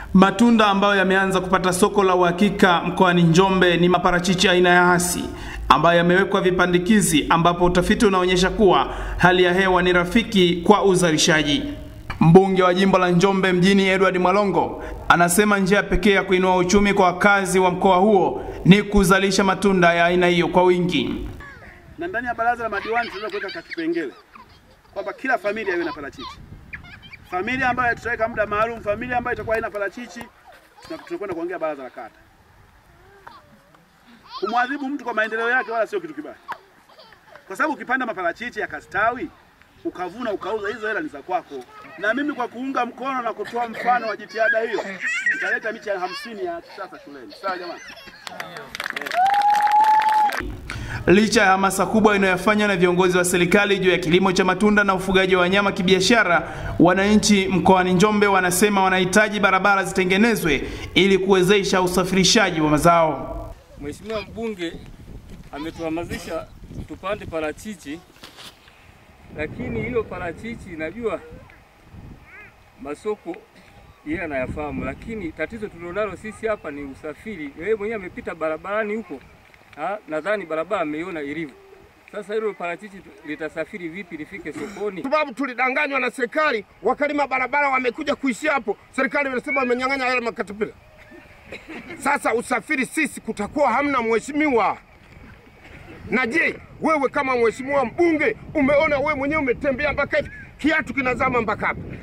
Matunda ambayo yameanza kupata soko la uhakika mkoani Njombe ni maparachichi aina ya hasi ambayo yamewekwa vipandikizi, ambapo utafiti unaonyesha kuwa hali ya hewa ni rafiki kwa uzalishaji. Mbunge wa jimbo la Njombe mjini Edward Mwalongo anasema njia pekee ya kuinua uchumi kwa wakazi wa mkoa huo ni kuzalisha matunda ya aina hiyo kwa wingi. Na ndani ya baraza la madiwani tunaweza kuweka kipengele kwamba kila familia iwe na parachichi. Familia ambayo tutaweka muda maalum, familia ambayo itakuwa haina parachichi, tunakwenda kuongea baraza la kata. Kumwadhibu mtu kwa maendeleo yake wala sio kitu kibaya, kwa sababu ukipanda maparachichi yakastawi, ukavuna ukauza, hizo hela ni za kwako. Na mimi kwa kuunga mkono na kutoa mfano wa jitihada hiyo, nitaleta miche ya hamsini ya kisasa shuleni. Sawa jamani? Licha ya hamasa kubwa inayofanywa na viongozi wa serikali juu ya kilimo cha matunda na ufugaji wa wanyama kibiashara, wananchi mkoani Njombe wanasema wanahitaji barabara zitengenezwe ili kuwezesha usafirishaji wa mazao. Mheshimiwa mbunge ametuhamasisha tupande parachichi, lakini hilo parachichi najua masoko yeye anayafahamu, lakini tatizo tulilonalo sisi hapa ni usafiri. Yeye mwenyewe amepita barabarani huko, nadhani barabara ameiona ilivyo. Sasa hilo parachichi litasafiri vipi lifike sokoni? Sababu tulidanganywa na serikali, wakalima barabara wamekuja kuishia hapo, serikali inasema wamenyang'anya yale makatapila. Sasa usafiri sisi kutakuwa hamna mheshimiwa. Na je, wewe kama mheshimiwa mbunge umeona wewe mwenyewe umetembea mpaka hivi kiatu kinazama mpaka hapa,